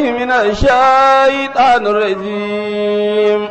من الشيطان الرجيم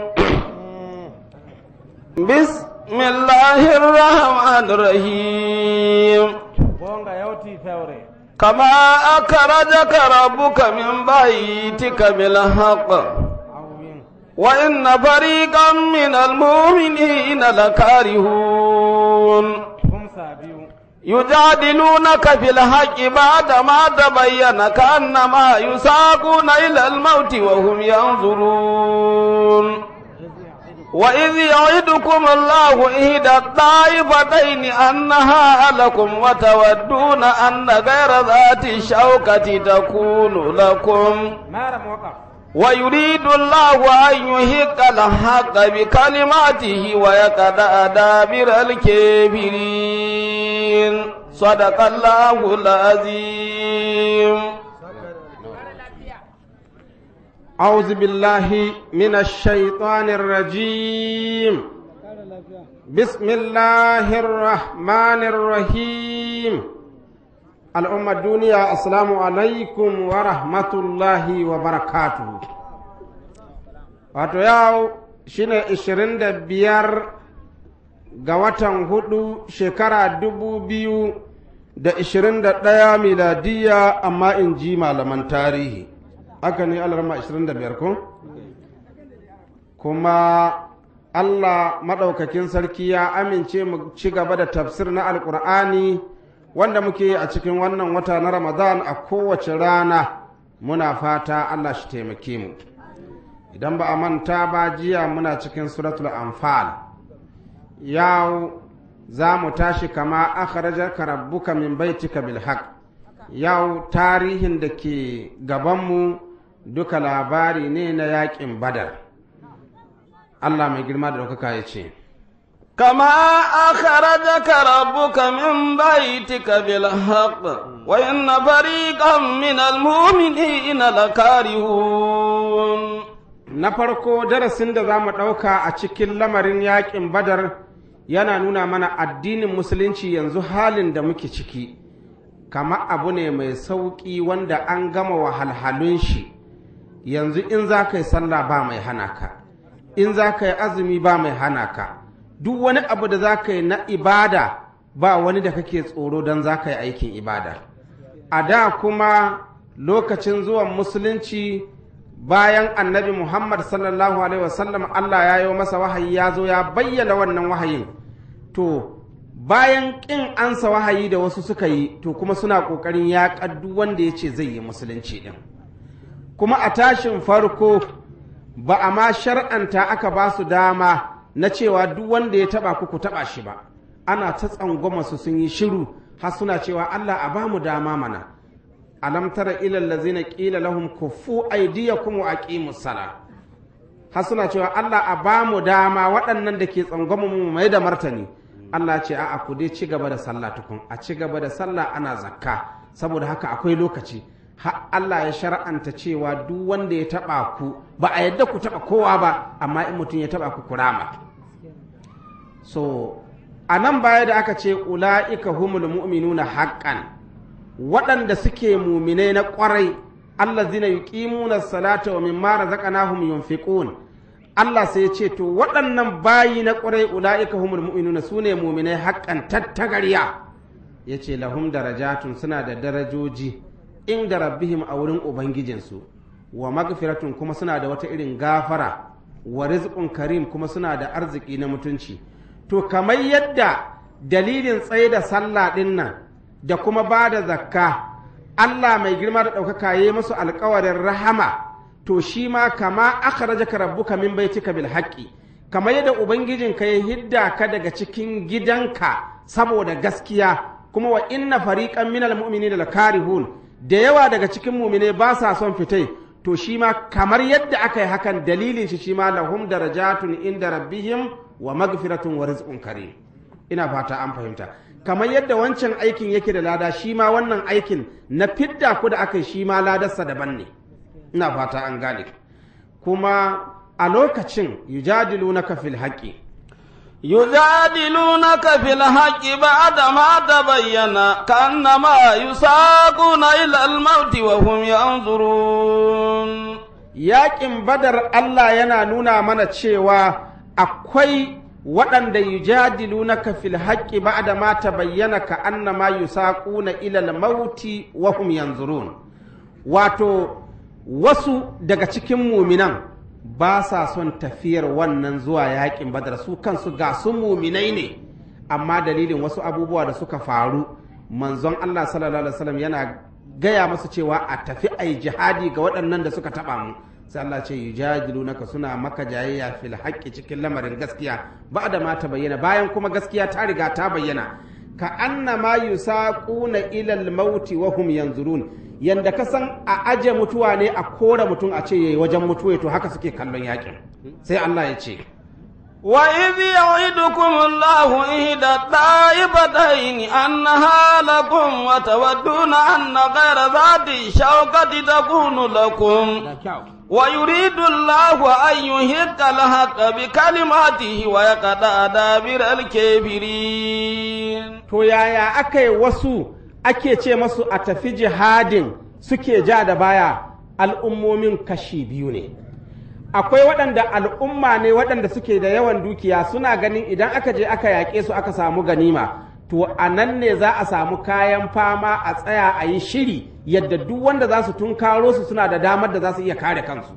بسم الله الرحمن الرحيم gonga yawti fewre كما أخرجك ربك من بيتك بالحق awwin وإن فريقا من المؤمنين لكارهون kumsa biyu يجادلونك في الحق بعدما تبين كأنما يساقون إلى الموت وهم ينظرون وإذ يعدكم الله إحدى الطائفتين أنها لكم وتودون أن غير ذات الشوكة تكون لكم mara muwaqaf ويريد الله أن يحق الحق بكلماته ويقطع دابر الكافرين صدق الله العظيم أعوذ بالله من الشيطان الرجيم بسم الله الرحمن الرحيم الأمة الدنيا السلام عليكم ورحمة الله وبركاته wato yau shine ishirin da biyar ga watan hudu shekara dubu biyu da ishirin da ɗaya miladiya amma in ji malaman tarihi haka ne alarma ishirin da biyar ko kuma allah maɗaukakin sarki ya amince mu ci gaba da tafsir na alƙur'ani wanda muke yi a cikin wannan wata na ramadan a kowace rana muna fata allah shi taimake mu idan ba a manta ba jiya muna cikin suratul anfal yau za mu tashi kama akhrajaka rabbuka min baitika bil haqq yau tarihin da ke gabanmu duka labari ne na yakin badar Allah mai girma da ɗaukaka ya ce كما أخرجك ربك من بيتك بالحق وإن فريقا من المؤمنين لكارهون na farko darasin da za mu ɗauka a cikin lamarin yakin badar yana nuna mana addinin musulunci yanzu halin da muke ciki kama abu ne mai sauƙi wanda an gama wahalhalun shi yanzu in za ka yi sallah ba mai hana ka in za ka yi azumi ba mai hana ka duk wani abu da za ka yi na ibada ba wani da kake tsoro don za ka yi aikin ibada a da kuma lokacin zuwan musulunci bayan annabi muhammad sallallahu alaihi wasallam allah ya yi masa wahayi ya zo ya bayyana wannan wahayin to bayan ƙin ansa wahayi da wasu suka yi to kuma suna ƙoƙarin ya duk wanda ya ce zai yi musulunci ɗin kuma a tashin farko ba a ma shar'anta aka ba su dama na cewa duk wanda ya taba ku ku taba shi ba ana ta tsangwama su sun yi shiru har suna cewa Allah a bamu dama mana alam tara ila allazina qila lahum kuffu aydiyakum wa aqimus sala har suna cewa Allah a bamu dama waɗannan da ke tsangwama mu mai da martani Allah ce a'a ku dai ci gaba da sallah tukun a ci gaba da sallah ana zakka saboda haka akwai lokaci har Allah ya shar'anta cewa duk wanda ya taba ku ba a yadda ku taba kowa ba amma in mutum ya taba ku kurama so a nan baya da aka ce ula'ika humul mu'minuna haqqan waɗanda suke muminai na ƙwarai allazina yuqimuna salata wa mimma razaqnahum yunfiqun Allah sai ya ce to waɗannan bayi na ƙwarai ula'ika humul mu'minuna sune muminai haqqan tattagarya yace lahum darajatun suna da darajoji inda rabbihim a wurin ubangijinsu wa magfiratun kuma suna da wata irin gafara wa rizqun karim kuma suna da arziki na mutunci to kamar yadda dalilin tsaye da sallah ɗin nan da kuma ba da zakka Allah mai girma da ɗaukaka ya yi musu alkawarin rahama to shi ma kama aka raja ka rabbuka min baitika bil haqqi kamar yadda ubangijinka ya hidda ka daga cikin gidanka saboda gaskiya kuma wa inna fariqan minal mu'minina lakarihun da yawa daga cikin mu'mine ba sa son fitai to shi ma kamar yadda aka yi hakan dalilin shi shi ma lahum darajatun inda rabbihim wa magfiratun wa rizqun karim ina fata an fahimta kamar yadda wancan aikin yake da lada shi ma wannan aikin na fidda ku da aka yi shi ma ladarsa daban ne ina fata an gane kuma a lokacin yujadilunaka fil haqqi يجادلونك في الحق بعد ما تبين كأنما يساقون إلى الموت وهم ينظرون yaƙin badar Allah yana nuna mana cewa akwai waɗanda yujadilunaka fil haqqi ba'da ma tabayyana ka annama yusaquna ila al-mauti wa hum yanzurun wato wasu daga cikin muminan ba sa son tafiyar wannan zuwa yaƙin badar su kansu ga su muminai ne amma dalilin wasu abubuwa da suka faru manzon Allah sallallahu alaihi wasallam yana gaya masu cewa a tafi a yi jihadi ga waɗannan da suka taɓa mu sai Allah ce yujadilunaka suna maka jayayya fil haqqi cikin lamarin gaskiya ba da ma ta bayyana bayan kuma gaskiya ta riga ta bayyana ka annama yusaquna ila al-mauti wa hum yanzurun yanda ka san a aje mutuwa ne a kora mutum a ce yayi wajen mutuwa to haka suke kallon yakin sai Allah ya ce وإذ يعدكم الله إحدى الطائفتين أنها لكم وتودون أن غير ذات الشوكة تكون لكم ويريد الله أن يهك الحق بكلماته ويقطع دابر الكافرين to yaya aka yi wasu ake ce masu a tafi jihadin suke ja da baya al'ummomin kashi biyu ne akwai waɗanda al'umma ne waɗanda suke da yawan dukiya suna ganin idan aka je aka yaƙe su aka samu ganima to a nan ne za a samu kayan fama a tsaya a yi shiri yadda duk wanda za su tunkaro su suna da damar da za su iya kare kansu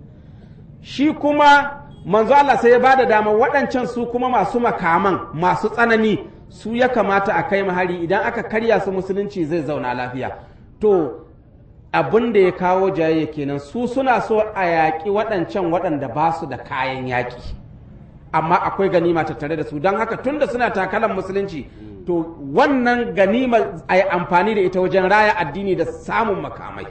shi kuma manzo Allah sai ya ba da damar waɗancan su kuma masu makaman masu tsanani su ya kamata a kai mahari idan aka karya su musulunci zai zauna lafiya to abin da ya kawo jayayya kenan su suna so a yaƙi waɗancan waɗanda ba su da kayan yaƙi amma akwai ganima tattare da su don haka tunda suna takalan musulunci to wannan ganima a yi amfani da ita wajen raya addini da samun makamai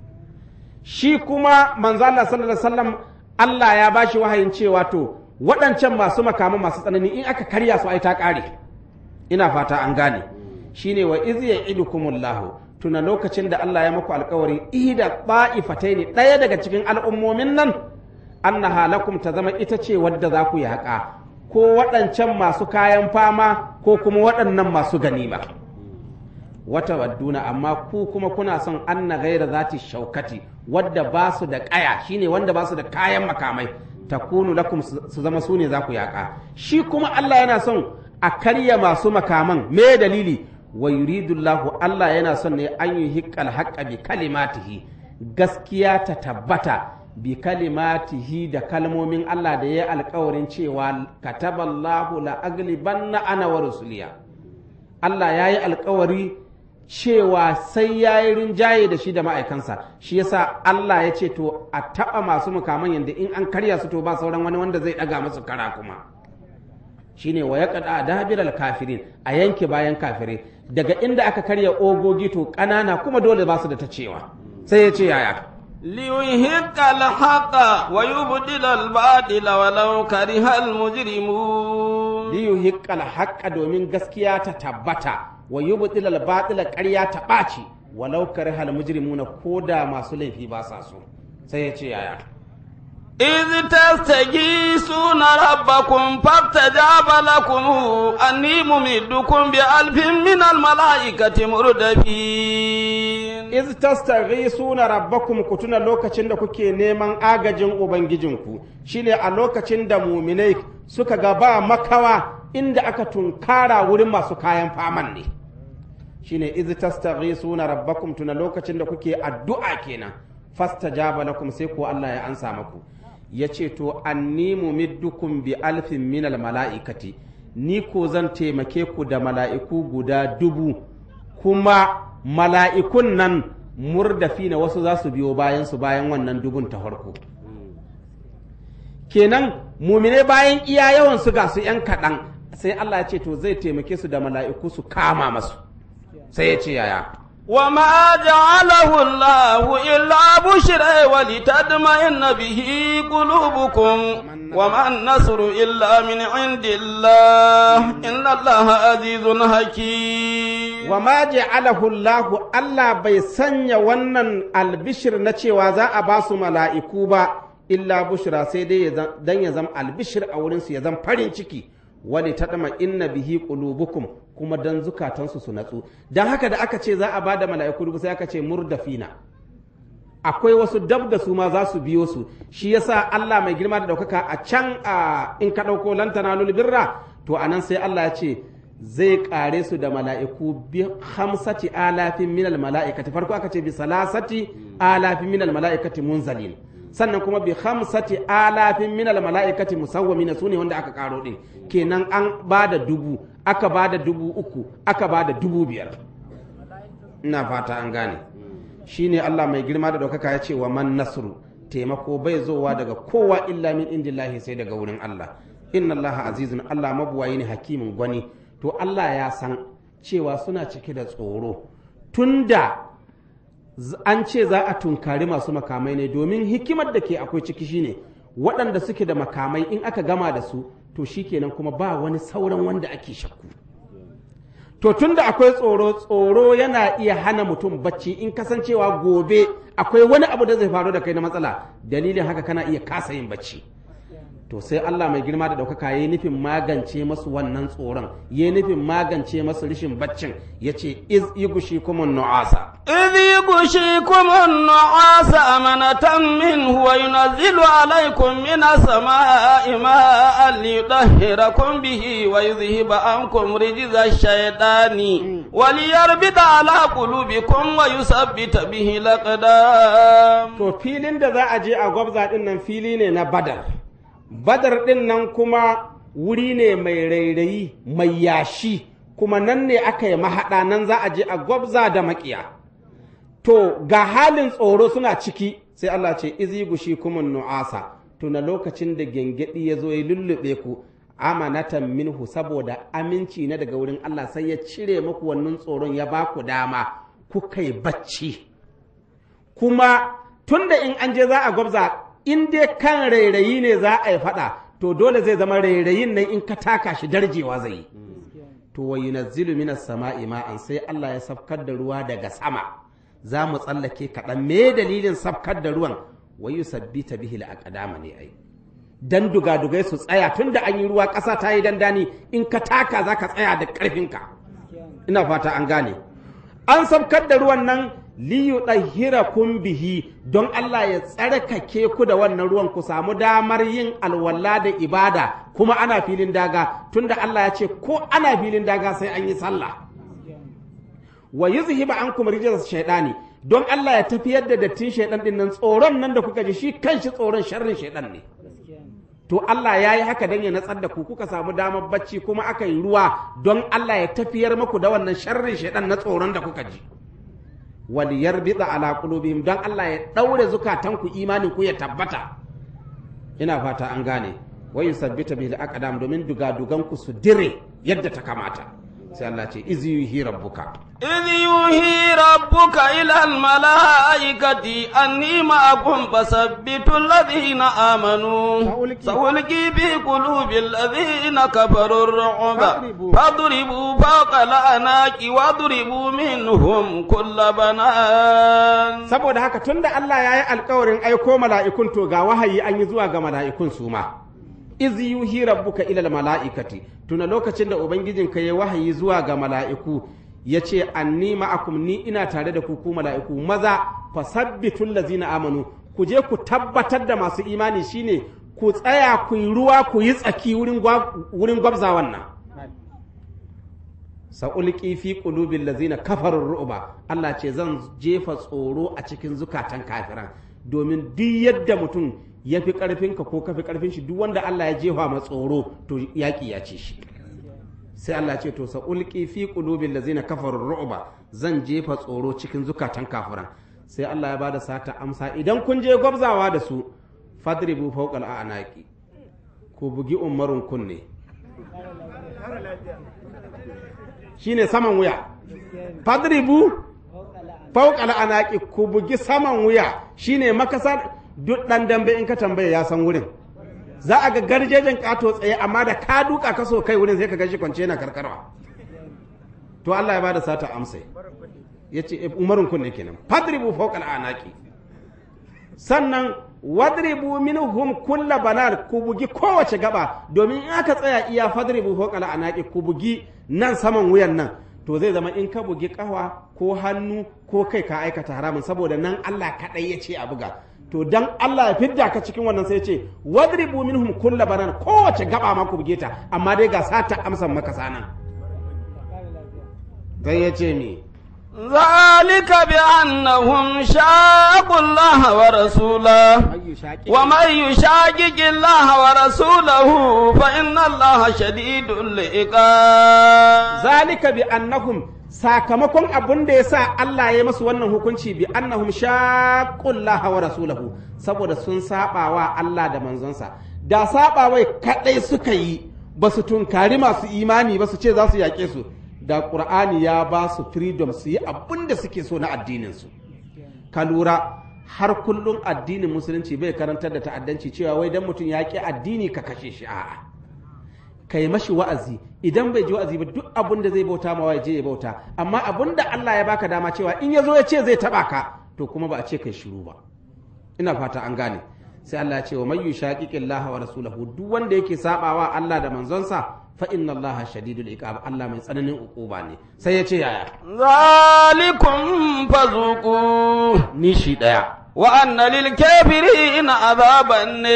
shi kuma manzo Allah sallallahu alaihi wasallam Allah ya bashi wahayin cewa to waɗancan masu makaman masu tsanani in aka karya su ai ta ƙare ina fata an gane shine wa iz ya'idukumullahu tuna lokacin da Allah ya muku alkawarin ida ne ɗaya daga cikin al'ummomin nan annaha lakum ta zama ita ce wadda za ku yaƙa ko waɗancan masu kayan fama ko kuma waɗannan masu ganima wata wadduna amma ku kuma kuna son anna gaira zati shaukati wadda ba su da ƙaya shine wanda ba su da kayan makamai takunu lakum su zama su ne za ku yaƙa shi kuma Allah yana son a karya masu makaman me dalili wa yuridullahu Allah yana son ne an yi hikkal haƙƙa bi kalimatihi gaskiya ta tabbata bi kalimatihi da kalmomin Allah da ya yi alkawarin cewa kataballahu la aglibanna ana wa rusuliya Allah ya yi alkawari cewa sai ya yi rinjaye da shi da ma'aikansa shi yasa Allah ya ce to a taɓa masu mukaman yadda in an karya su to ba sauran wani wanda zai ɗaga masu kara kuma shine wa ya kada dabiral kafirin a yanke bayan kafirai daga inda aka karya ogogi to ƙanana kuma dole ba su da ta cewa sai ya ce yaya ليهق الحق ويبدل الباطل ولو كره المجرمون liyuhiqqal haqqa domin gaskiya ta tabbata wa yubtil al batila ƙarya ta ɓaci walau karihal mujrimuna koda masu laifi ba sa so sai ya ce yaya إذ تستغيثون ربكم فاستجاب لكم أني ممدكم بألف من الملائكة مردفين iz tastaghisuna rabbakum ku tuna lokacin da kuke neman agajin ubangijinku shine a lokacin da muminai suka ga ba makawa inda aka tunkara wurin masu kayan faman ne shine iz tastaghisuna rabbakum tuna lokacin da kuke addu'a kenan fastajaba lakum sai ko Allah ya ansa maku yace to anni mumiddukum bi alfin minal mala'ikati ni ko zan taimake ku da mala'iku guda dubu kuma mala'ikun nan murdafi na wasu za su biyo bayan su bayan wannan dubun ta farko kenan mumine bayan iya yawan su ga su ‘yan kaɗan sai Allah ya ce to zai taimake su da mala'iku su kama masu sai ya ce yaya وما جعله الله إلا بشرى ولتطمئن به قلوبكم وما النصر إلا من عند الله إن الله عزيز حكيم wa ma ja'alahu Allah Allah bai sanya wannan albishir na cewa za a ba su mala'iku ba illa bushra sai dai dan ya zama albishir a wurinsu ya zama farin ciki wani taɗama inna bihi qulubukum kuma dan zukatansu su natsu dan haka da aka ce za a bada mala'iku dubu sai aka ce murdafina akwai wasu dab da su ma za su biyo su shi yasa Allah mai girma da ɗaukaka a can a in ka ɗauko lantana birra to anan sai Allah ya ce zai kare su da mala'iku bi hamsati alafin minal mala'ikati farko aka ce bi salasati alafin minal mala'ikati munzalin sannan kuma bi hamsati alafin minal mala'ikati musawwamin su ne wanda aka karo din kenan an ba da dubu aka ba da dubu uku aka ba da dubu biyar ina fata an gane shine Allah mai girma da ɗaukaka ya ce wa man nasru taimako bai zowa daga kowa illa min indillahi sai daga wurin Allah inna Allah azizun Allah mabuwayi ne hakimin gwani to Allah ya san cewa suna cike da tsoro tunda an ce za a tunkari masu makamai ne domin hikimar da ke akwai ciki shine waɗanda suke da makamai in aka gama da su to shikenan kuma ba wani sauran wanda ake shakku to tunda akwai tsoro tsoro yana iya hana mutum bacci in kasancewa gobe akwai wani abu da zai faru da kai na matsala dalilin haka kana iya kasa yin bacci to sai Allah mai girma da ɗaukaka ya yi nufin magance masu wannan tsoron ya yi nufin magance masu rishin baccin ya ce iz yi gushi kuma nu'asa إذ يغشيكم النعاس أمنة منه وينزل عليكم من السماء ماء ليطهركم به ويذهب عنكم رجز الشيطان وليربط على قلوبكم ويثبت به الأقدام to filin da za a je a gwabza din nan fili ne na badar badar din nan kuma wuri ne mai rairayi mai yashi kuma nan ne aka yi mahaɗa nan za a je a gwabza da maƙiya to ga halin tsoro suna ciki sai Allah ce izi gushi kuma nu'asa to na lokacin da gengedi ya zo ya lullube ku amanatan minhu saboda aminci na daga wurin Allah sai ya cire muku wannan tsoron ya ba ku dama kuka yi bacci kuma tunda in an je za a gwabza in dai kan rairayi ne za a yi faɗa to dole zai zama rairayin nan in ka taka shi darjewa zai yi to wa yunazzilu minas sama'i ma'an sai Allah ya safkar da ruwa daga sama za mu tsallake kaɗan me dalilin safkar da ruwan wa yusabbita bihi al ne ai dan dugadugai su tsaya tunda an yi ruwa ƙasa ta yi dandani in ka taka za ka tsaya da ƙarfinka ina fata an gane an safkar da ruwan nan liyu kun bihi don Allah ya tsarkake ku da wannan ruwan ku samu damar yin alwala da ibada kuma ana filin daga tunda Allah ya ce ko ana filin daga sai an yi sallah wa yuzhiba ankum rijaz shaytani don Allah ya tafiyar da dattin shaydan din nan tsoron nan da kuka ji shi kanshi tsoron sharrin shaydan ne to Allah ya yi haka don ya natsar da ku kuka samu damar bacci kuma aka yi ruwa don Allah ya tafiyar maku da wannan sharrin shaydan na tsoron da kuka ji waliyar bida ala qulubihim don Allah ya daure zukatanku imanin ku ya tabbata ina fata an gane wa yusabbita bil aqdam domin dugadugan ku su dire yadda ta kamata sai Allah ce iz yuhi rabbuka إذ يوحي ربك إلى الملائكة أني معكم فثبتوا الذين آمنوا سألقي- سألقي في قلوب الذين كفروا الرعب فاضربوا. فاضربوا فوق الأعناق واضربوا منهم كل بنان saboda haka tunda Allah ya yi alkawarin aiko mala'ikun to ga wahayi an yi zuwa ga mala'ikun su ma iz yuhi rabbuka ila mala'ikati tuna lokacin da ubangijinka ya wahayi zuwa ga mala'iku ya ce anni ma'akum ni ina tare da ku ku mala'iku maza fasabbitul lazina amanu ku je ku tabbatar da masu imani shine ku tsaya ku yi ruwa ku yi tsaki wurin gwa- wurin gwabza wannan sa'ulki fi qulubil lazina kafarur ru'ba Allah ce zan jefa tsoro a cikin zukatan kafiran domin duk yadda mutum ya fi karfinka ko ka fi karfin shi duk wanda Allah ya jefa ma tsoro to yaki ya ce shi sai Allah ce to sa'ulki fi qulubil lazina kafarur ru'ba zan jefa tsoro cikin zukatan kafiran sai Allah ya bada sata amsa idan kun je gwabzawa da su fadribu fawqal a'naqi ku bugi umarun kunne shine saman wuya fadribu fawqal anaqi ku bugi saman wuya shine makasa duk dan dambe in ka tambaye ya san wurin za a ga garjejen kato tsaye amma da ka duka ka so kai wurin sai ka gashi kwance na karkarwa to Allah ya bada sata amsa yace umarun kunne kenan fadribu fawqal anaqi sannan wadribu minhum kulla banar ku bugi kowace gaba domin in aka tsaya iya fadribu fawqa anaqi ku bugi nan saman wuyan nan to zai zama in ka bugi kawa ko hannu ko kai ka aikata haramun saboda nan Allah kadai ya ce a buga to dan Allah ya fidda ka cikin wannan sai ya ce wadribu minhum kulla banar kowace gaba ma ku buge ta amma dai ga sata amsan maka sanan zai ya ce mi ذلك بأنهم شاقوا الله ورسوله ومن يشاقق الله ورسوله فإن الله شديد العقاب zalika bi annahum sakamakon abun da yasa Allah ya masu wannan hukunci bi annahum shaqqullaha wa rasulahu saboda sun saba wa Allah da manzonsa da saba wai kadai suka yi ba su tunkari masu imani ba su ce za su yaƙe su da Qur'ani ya ba su freedom su yi abun da suke so na addinin su ka lura har kullum addinin musulunci bai karantar da ta'addanci cewa wai dan mutum ya ƙi addini ka kashe shi a'a ka yi mashi wa'azi idan bai ji wa'azi ba duk abin da zai bauta ma ya je ya bauta amma abin da Allah ya baka dama cewa in ya zo ya ce zai taba ka to kuma ba a ce kai shiru ba ina fata an gane sai Allah ya ce wa man yushaqiqillaha wa rasulahu duk wanda yake sabawa Allah da manzonsa fa inna Allah shadidul iqab Allah mai tsananin ukuba ne sai ya ce yaya ذلكم فذوقوه ni shi daya وأن للكافرين عذاب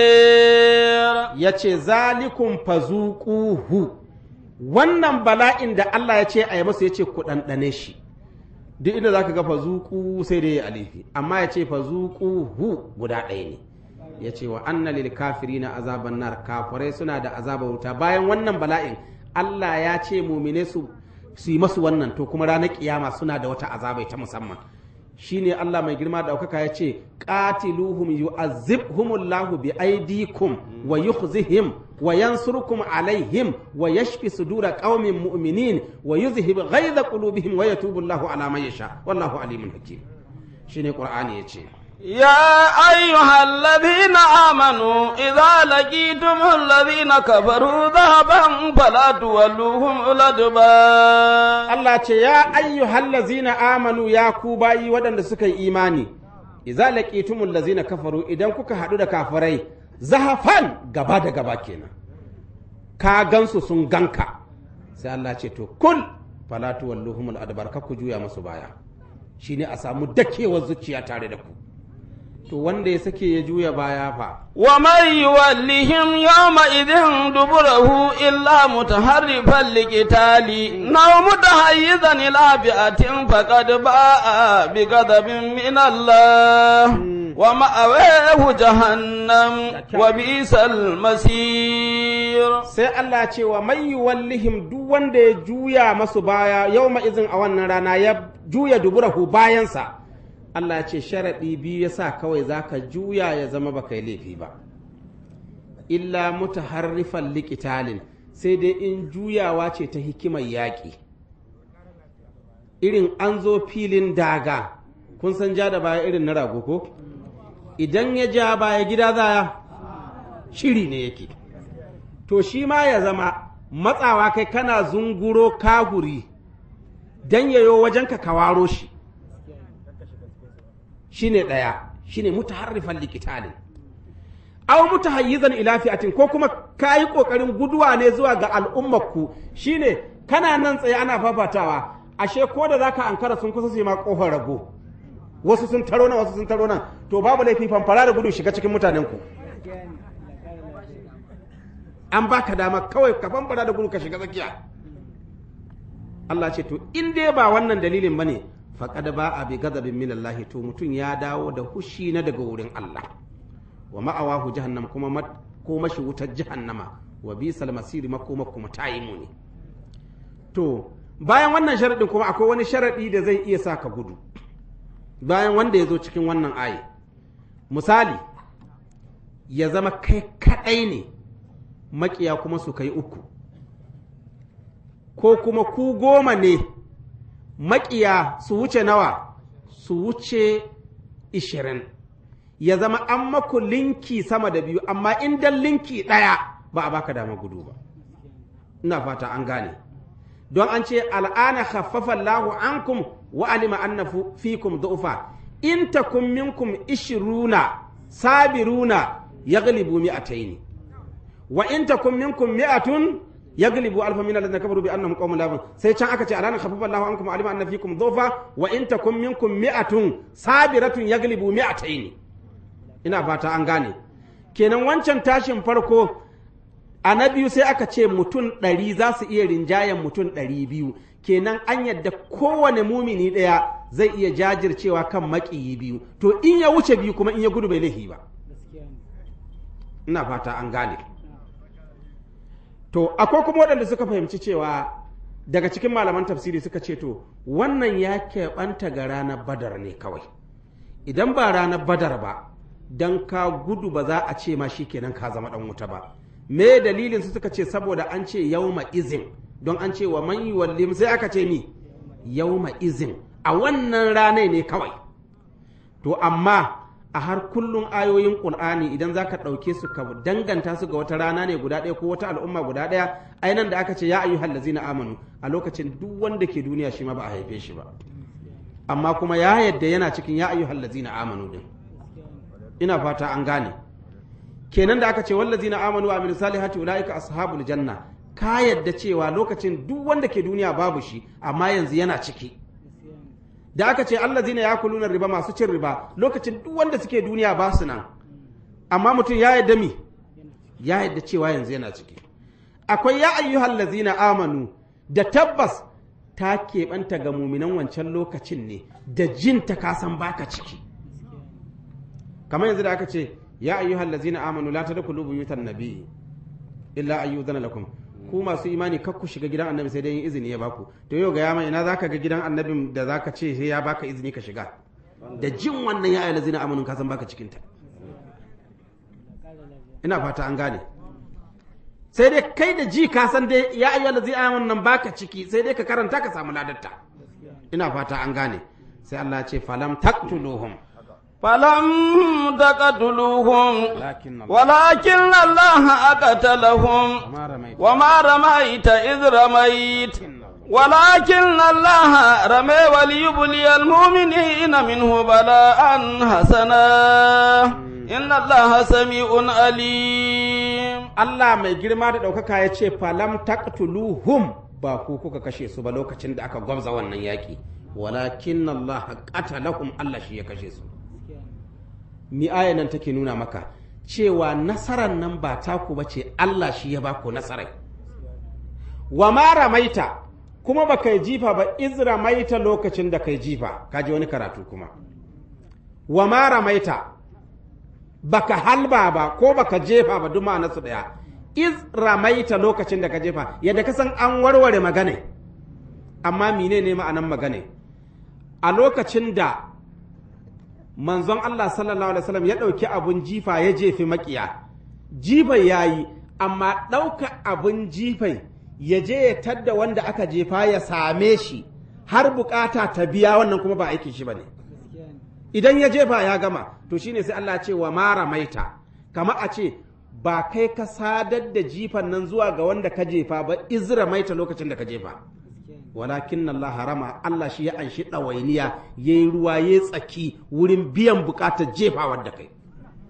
النار ya ce zalikun fazuquhu wannan bala'in da Allah ya ce a yi masa ya ce ku ɗanɗane shi duk inda za ka ga fazuku sai dai ya alifi amma ya ce fazuquhu guda ɗaya ne ya ce wa anna lil kafirina azaban nar kafirai suna da azabar wuta bayan wannan bala'in Allah ya ce mumine su su yi masu wannan to kuma ranar kiyama suna da wata azabai ta musamman shine Allah mai girma da ɗaukaka ya ce qatiluhum yu'azzibhumullahu bi aidikum wa yukhzihim wa yansurukum alaihim wa yashfi sudura qaumin mu'minin wa yuzhib ghaiza qulubihim wa yatubu Allahu ala man yasha wallahu alimun hakim shine qur'ani yace يا أيها الذين آمنوا إذا لقيتم الذين كفروا ذهبا فلا تولوهم الأدبار Allah ce ya ayyuhal lazina amanu ya ku bayi waɗanda suka yi imani idza laqitumul lazina kafaru idan kuka haɗu da kafirai zahafan gaba da gaba kenan ka gansu sun ganka sai Allah ce to kul fala tuwalluhumul adbar ka ku juya musu baya shine a samu dakewar zuciya tare da ku to wanda ya sake ya juya baya fa ومن يولهم يومئذ دبره إلا متحرفا لقتال أو متحيزا إلى فئة فقد باء بغضب من الله ومأواه جهنم وبئس المصير sai Allah ce wa mai wallihim duk wanda ya juya masu baya yau izin a wannan rana ya juya duburahu bayansa Allah ya ce sharaɗi biyu ya sa kawai za ka juya ya zama baka yi laifi ba illa mutaharrifan likitalin sai dai in juyawa ce ta hikimar yaƙi irin an zo filin daga kun san ja da baya irin na rago ko idan ya ja baya gida zaya shiri ne yake to shi ma ya zama matsawa kai kana zunguro kahuri don yayo wajenka ka waro shi shine ɗaya shine mutaharrifan likitalin aw mutahayyizan ila fi'atin ko kuma kayi kokarin guduwa ne zuwa ga al'ummarku shine kana nan tsaye ana fafatawa ashe ko da zaka ankara sun kusa su yi ma kofar rago wasu sun taro nan wasu sun taro nan to babu laifi fanfara da gudu shiga cikin mutanen ku an baka dama kawai ka fanfara da gudu ka shiga tsakiya Allah ce to in dai ba wannan dalilin bane faqad ba a bi gadabin min Allah to mutum ya dawo da hushi na daga wurin Allah wa ma'awahu jahannam kuma ko mashi wutar jahannama wa bisal masiri makoma kuma ta yi muni to bayan wannan sharaɗin kuma akwai wani sharaɗi da zai iya sa ka gudu bayan wanda ya zo cikin wannan aye misali ya zama kai kaɗai ne makiya kuma su kai uku ko kuma ku goma ne makiya su wuce nawa su wuce ishirin ya zama an maku linki sama da biyu amma in dan linki ɗaya ba a baka dama gudu ba ina fata an gane don an ce al'ana khaffafa Allahu ankum wa alima anna fikum du'fa in takum minkum ishiruna sabiruna yaghlibu mi'ataini wa in takum minkum mi'atun yaghlibu alfa min alladhina kafaru bi annahum qaumun la ya'lamun sai can aka ce alana khaffafa Allahu ankum alima anna fikum dhufa wa in takum minkum mi'atun sabiratun yaghlibu mi'ataini ina fata an gane kenan wancan tashin farko a na biyu sai aka ce mutum ɗari za su iya rinjayen mutum ɗari biyu kenan an yadda kowane mumini ɗaya zai iya jajircewa kan maƙiyi biyu to in ya wuce biyu kuma in ya gudu bai laifi ba ina fata an gane to akwai kuma waɗanda suka fahimci cewa daga cikin malaman tafsiri suka ce to wannan ya keɓanta ga ranar badar ne kawai idan ba ranar badar ba don ka gudu ba za a ce ma shi kenan ka zama ɗan wuta ba me dalilin su suka ce saboda an ce yauma izin don an ce wa man yuwallim sai aka ce mi yauma izin a wannan ranar ne kawai to amma a har kullum ayoyin ƙur'ani idan za ka ɗauke su ka danganta su ga wata rana ne guda ɗaya ko wata al'umma guda ɗaya ainihin da aka ce ya ayyuhal ladzina amanu a lokacin duk wanda ke duniya shi ma ba a haife shi ba amma kuma ya yadda yana cikin ya ayyuhal ladzina amanu din ina fata an gane kenan da aka ce wallazina amanu wa amilus salihati ulaika ashabul janna ka yadda cewa lokacin duk wanda ke duniya babu shi amma yanzu yana ciki da aka ce allazina yakuluna riba masu cin riba lokacin duk wanda suke duniya ba su nan amma mutum ya yadda mi ya yadda cewa yanzu yana ciki akwai ya ayyuhal lazina amanu da tabbas ta keɓanta ga muminan wancan lokacin ne da jin ta kasan baka ciki kamar yanzu da aka ce ya ayyuhal lazina amanu la tadkhulu buyutan nabi illa ayyudana lakum ku masu imani kar ku shiga gidan annabi sai dai yin izini ya baku to yau ga yama ina zaka ga gidan annabin da zaka ce sai ya baka izini ka shiga da jin wannan ya ayyuhal lazina amanu ka san baka cikin ta ina fata an gane sai dai kai da ji ka san dai ya ayyuhal lazina amanu nan baka ciki sai dai ka karanta ka samu ladarta ina fata an gane sai Allah ya ce falam taqtuluhum فلم تقتلوهم لكن الله ولكن الله أقتلهم وما رميت وما رميت إذ رميت ولكن الله رمي وليبلي المؤمنين منه بلاء حسنا إن الله سميع عليم Allah mai girma da ɗaukaka ya ce falam taqtuluhum ba ku kuka kashe su ba lokacin da aka gwamza wannan yaƙi walakin Allah qatalahum Allah shi ya kashe su mi aya nan take nuna maka cewa nasarar nan ba taku ba ce Allah shi ya baku nasarai wa ma ramaita kuma ba kai jifa ba iz ramaita lokacin da kai jifa kaji wani karatu kuma wa ma ramaita baka halba ba ko baka jefa ba duk ma'anarsu daya iz ramaita lokacin da ka jefa yadda ka san an warware magana amma mine ne ma'anan magana a lokacin da manzon Allah sallallahu alaihi wasallam ya ɗauki abun jifa ya jefi makiya jifai ya yi amma ɗauka abun jifai ya je ya tadda wanda aka jefa ya same shi har bukata ta biya wannan kuma ba aikin shi ba ne idan ya jefa ya gama to shine sai Allah ce wa mara maita kama a ce ba kai ka sadar da jifan nan zuwa ga wanda ka jefa ba izra maita lokacin da ka jefa walakin Allah harama Allah shi ya anshi ɗawainiya ya yi ruwa ya tsaki wurin biyan bukatar jefawar da kai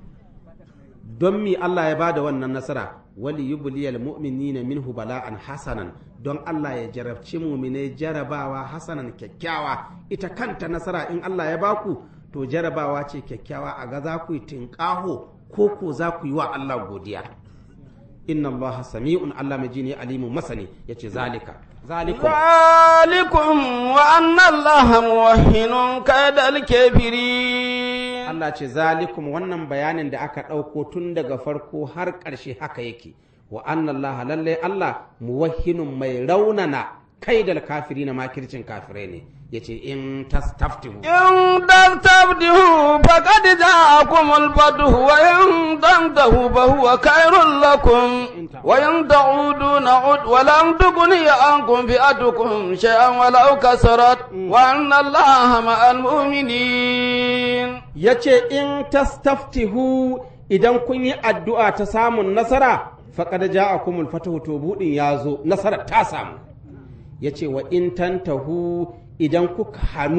don mi Allah ya bada wannan nasara wali yubliyal mu'minina minhu bala'an hasanan don Allah ya jarabci mu'minai jarabawa hasanan kyakkyawa ita kanta nasara in Allah ya baku to jarabawa ce kyakkyawa a ga za ku yi tinƙaho ko ko za ku yi wa Allah godiya inna Allah sami'un Allah mai jini alimun masani yace zalika zalikum ذلكم وأن الله موهن كيد الكافرين Allah ce zalikum wannan bayanin da aka ɗauko tun daga farko har ƙarshe haka yake wa annallaha lallai Allah muwahhinun mai raunana kai da kafiri na makircin kafirai ne yace in tastaftihu إن تستبدهوا فقد جاءكم الفتح وإن تنتهوا فهو خير لكم وإن تعودوا نعد ولن تغني عنكم فئتكم شيئا ولو كسرت وأن الله مع المؤمنين yace in tastaftihu idan kun yi addu'a ta samun nasara faqad ja'akumul fatahu to budin yazo nasara ta samu yace wa in tantahu idan kuka hannu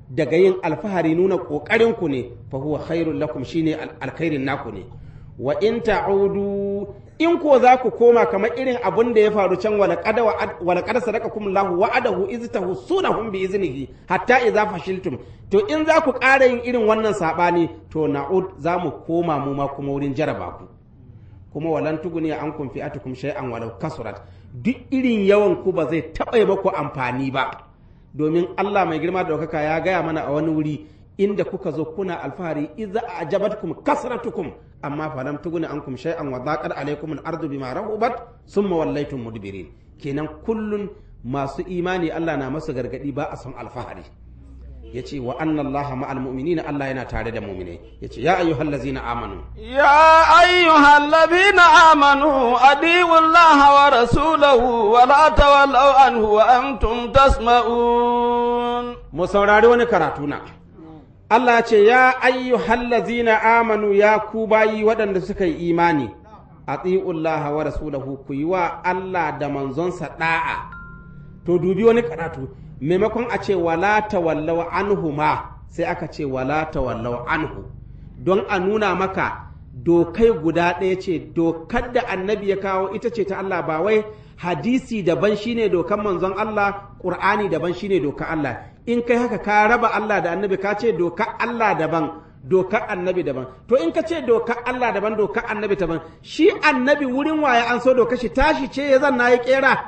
daga yin alfahari nuna kokarin ku ne fa huwa khairul lakum shine al- alkhairin naku ne wa in ta'udu in ko za ku koma kamar irin abun da ya faru can wala qad wala qad sadaqakum Allahu wa'adahu iz tahsunahum bi iznihi hatta idza fashiltum to in za ku ƙara yin irin wannan sabani to na'ud za mu koma mu ma kuma wurin jaraba ku kuma walan tuguni an kun fi'atukum shay'an walau kasurat duk irin yawan ku ba zai taɓa yi maku amfani ba domin Allah mai girma da ɗaukaka ya gaya mana a wani wuri inda kuka zo kuna alfahari idza ajabatkum kasratukum amma falam tuguni ankum shay'an wa daqat alaykum al-ardu bima rahubat summa wallaytum mudbirin kenan kullun masu imani Allah na masu gargadi ba a son alfahari yace wa anna Allah ma'al mu'minina Allah yana tare da mu'minai yace ya ayyuhallazina amanu يا أيها الذين آمنوا أديوا الله ورسوله ولا تولوا عنه وأنتم تسمعون mu saurari wani karatu na Allah ce ya ayyuhallazina amanu ya ku bayi waɗanda suka yi imani atiullaha wa rasulahu ku yi wa Allah da manzonsa da'a to dubi wani karatu maimakon a ce wala tawallaw anhu ma sai aka ce wala tawallaw anhu don a nuna maka dokai guda ɗaya ce dokar da annabi ya kawo ita ce ta Allah ba wai hadisi daban shine dokan manzon Allah Qur'ani daban shine dokar Allah in kai haka ka raba Allah da annabi ka ce dokar Allah daban dokar annabi daban to in ka ce dokar Allah daban dokar annabi daban shi annabi wurin waye an so dokar shi tashi ce ya zanna ya kera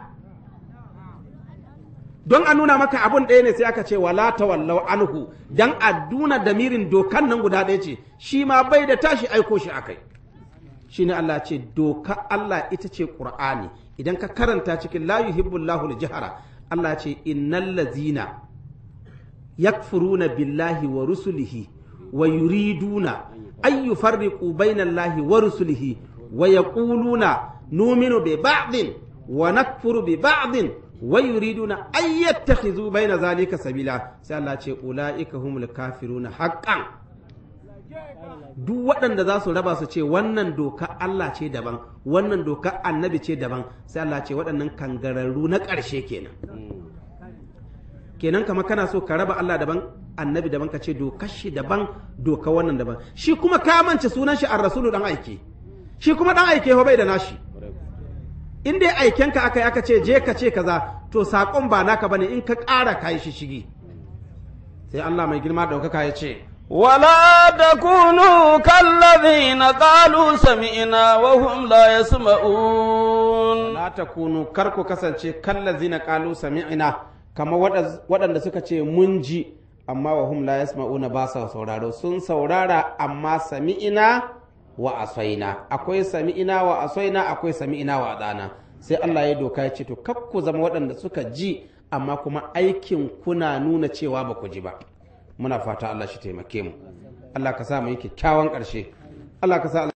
don a nuna maka abun ɗaya ne sai aka ce wala tawallau anhu dan a duna damirin dokan nan guda ɗaya ce shi ma bai da tashi aiko shi akai shine Allah ce doka Allah ita ce Qur'ani idan ka karanta cikin la yuhibbullahu al-jahra Allah ce innal ladzina yakfuruna billahi wa rusulihi wa yuriduna an yufarriqu bainallahi wa rusulihi wa yaquluna nu'minu bi ba'din wa nakfuru bi ba'din wa yuriduna an yattakhidhu baina zalika sabila sai Allah ce ulaika humul kafiruna haqqan duk waɗanda za su raba su ce wannan doka Allah ce daban wannan doka annabi ce daban sai Allah ce waɗannan kangararru na ƙarshe kenan kenan kama kana so ka raba Allah daban annabi daban ka ce dokar shi daban doka wannan daban shi kuma ka mance sunan shi ar-rasulu dan aike shi kuma dan aike ho bai da nashi in dai aikenka aka yi aka ce je ka ce kaza to saƙon ba naka bane in ka ƙara ka yi shi shigi sai Allah mai girma ɗaukaka ya ce ولا تكونوا كالذين قالوا سمعنا وهم لا يسمعون la takunu kar ku kasance kallazina qalu sami'na kamar waɗanda suka ce mun ji amma wa hum la yasma'una ba sa sauraro sun saurara amma sami'ina wa asaina akwai sami'ina wa asaina akwai sami'ina wa adana sai Allah ya doka ya ce to kar ku zama waɗanda suka ji amma kuma aikin kuna nuna cewa ba ku ji ba muna fata Allah shi taimake mu Allah ka sa mu yi kyakkyawan ƙarshe Allah ka sa